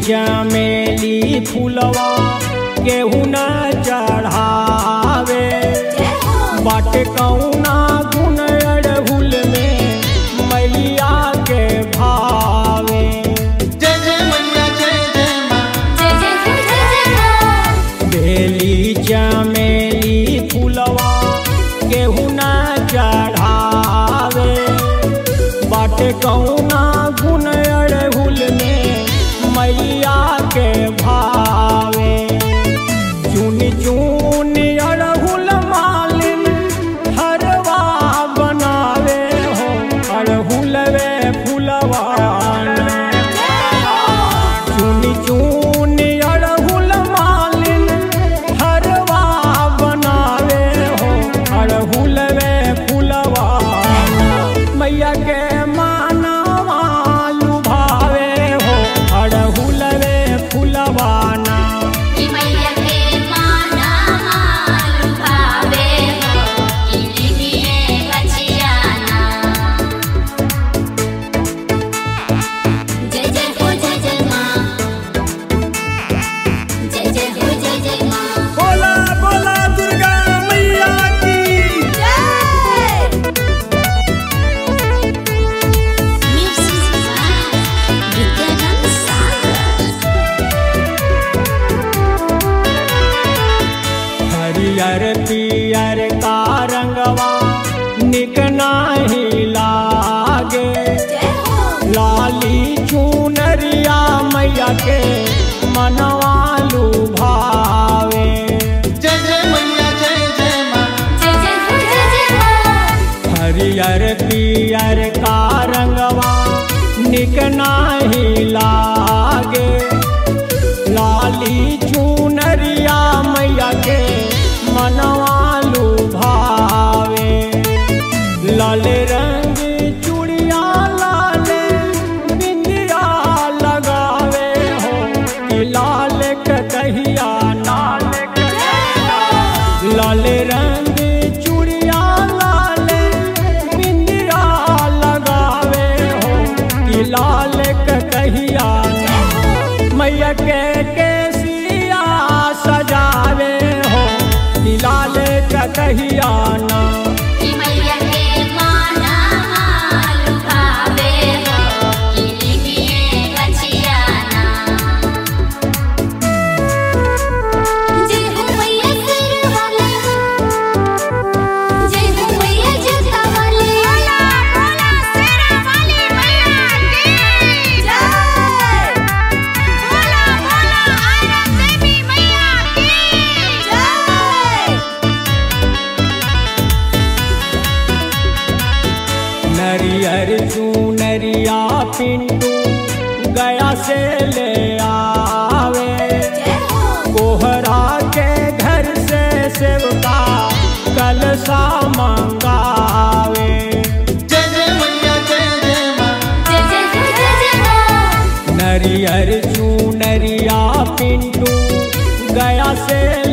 चमेली फूलवा केहू न चढ़ावे बाट कौना गुण अड़हुल में मैया के भावे जय जय मैया जय जय माँ बेली चमेली फूलवा केहू न चढ़ावे बाट कौना गुण अड़हुल में मैया के भावे चुन चुन अड़हुल मालिन हरवा बनावे हो अड़हुल वे फूलवा चुनी चुनी अड़हुल मालिन हरवा बनावे हो अड़हुल वे फूलवा मैया के मानवा लुभावे हो अड़हुल वे फूलवाना जय जय हो जय जय माँ जय जय हो जय जय माँ बोला बोला दुर्गा मैया की Music by Vidyanand Sagar. हरियर पियर का रंगवा निक नाही लागे लाली चुनरिया मैया के मनवा लुभावे जय जय मैया जय जय माँ जय जय हो जय जय माँ हरियर पियर का रंगवा निक नाही लागे लाली चुनरिया मैया के मनवा लुभावे लाल रंग चूड़िया लाल बिंदिया लगावे हो कि लाल कहिया नाल लाल रंग चूड़िया लाल बिंदिया लगावे हो कि लाल कहिया मैया के केसिया सजावे हो कि लाल कहिया ना कि मैया के माना लुभावे हो कि लिखिए बचियाना जय हो मैया सिर वाले जय हो मैया जूता वाले बोला बोला सिर वाली मैया की जय बोला बोला आयरन देवी मैया की जय नरियर चूनरिया पिंटू गया से ले आवे कोहरा के घर से सेवका कलसा मंगावे जय जय मैया जय जय माँ जय जय हो जय जय माँ नरियर चूनरिया पिंटू गया से